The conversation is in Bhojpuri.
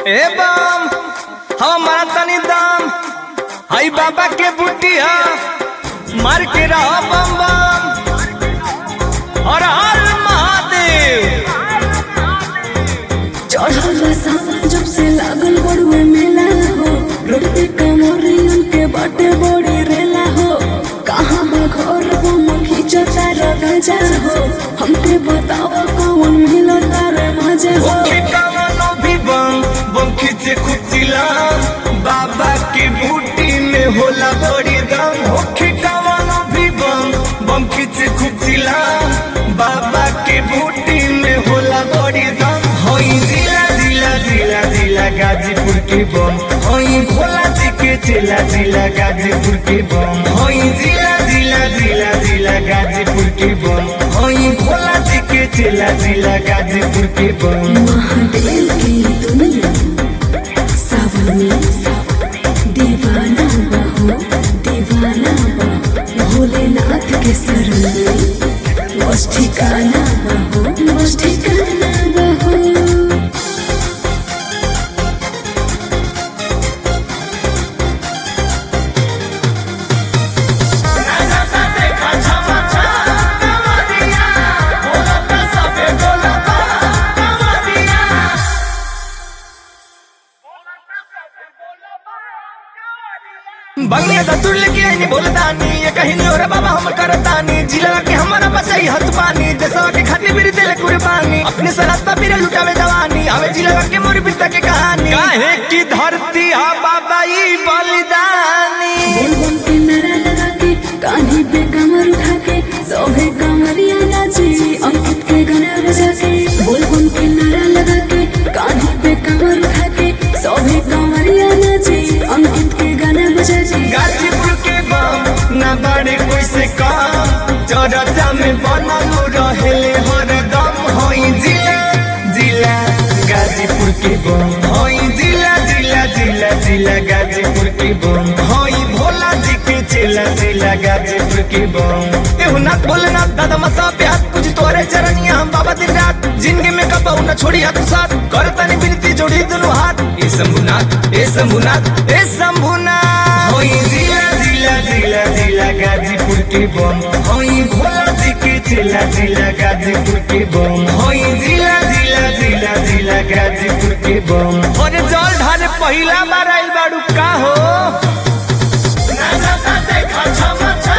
ए बम हमारा तनी दाम हई बाबा के बुटिया मार के रहा बम बम और हर महादेव चढ़ल सावन जब से लागल बड़ुए मेला हो रोड पे कमरियन के बाटे बड़ी रेला हो कहाँ बा घर वो मखी चता रगजा हो हमके बताओ कौन मिलता रे मजे हो ओके कवनो भी बम बम खींचे खुचिला बाबा के बूटी में होला बड़ी दम ओके कवनो भी बम बम खींचे खुचिला बाबा के बूटी में होला बड़ी दम होई जिला जिला जिला जिला गाजीपुर के बम होई भोला जी के चेला जिला गाजीपुर के बम होई जिला जिला जिला जिला गाजीपुर के बम होई भोला जी के चेला जिला गाजीपुर के बम महादेव की दुनिया सावन में दीवाना बहो दीवाना बहो भोलेनाथ के शरण में बस ठिकाना बहो बस ठिकाना बहो बंगले का तुल के आईनी बोलतानी ये कहीं नहीं हो रे बाबा हम करतानी जिला के हमारा बचाई हथ पानी देशवा के खातिर मेरी दिल कुर्बानी अपने सरहद पर मेरे लुटावे जवानी हमें जिला के मोर पिता के कहानी काहे की धरती हा बाबा ई बलिदानी बोलबम के नारा लगा के कान्ही पे कमर उठा के सोहे कमरिया नाचे अंकित के गाना बजा के बोलबम के नारा लगा के कान्ही पे कमर उठा के सोहे कमरिया नाचे अंकित के गाना बजा के गाजीपुर के बम ना बड़े कोई से कम चरचा में बनल रहेले हरदम होई जिला जिला गाजीपुर के बम होई जिला जिला जिला जिला गाजीपुर के बम होई भोला जी के चेला जिला गाजीपुर के बम एहु ना बोलना दादा मसा प्यार पूजी तोरे चरनिया हम बाबा दिन रात जिंदगी में कबाऊ ना छोड़ी हाथ साथ कर तनी बिनती जोड़ी दोनों हाथ ए शंभुनाथ ए शंभुनाथ ए शंभुनाथ होई जिला जिला जिला जिला गाजीपुर के बम होई भोला जी के चेला जिला गाजीपुर के बम होई जिला जिला जिला जिला गाजीपुर के बम और जल ढाले पहिला बार आइल बाड़ू का हो ना जाता देखा छमा छा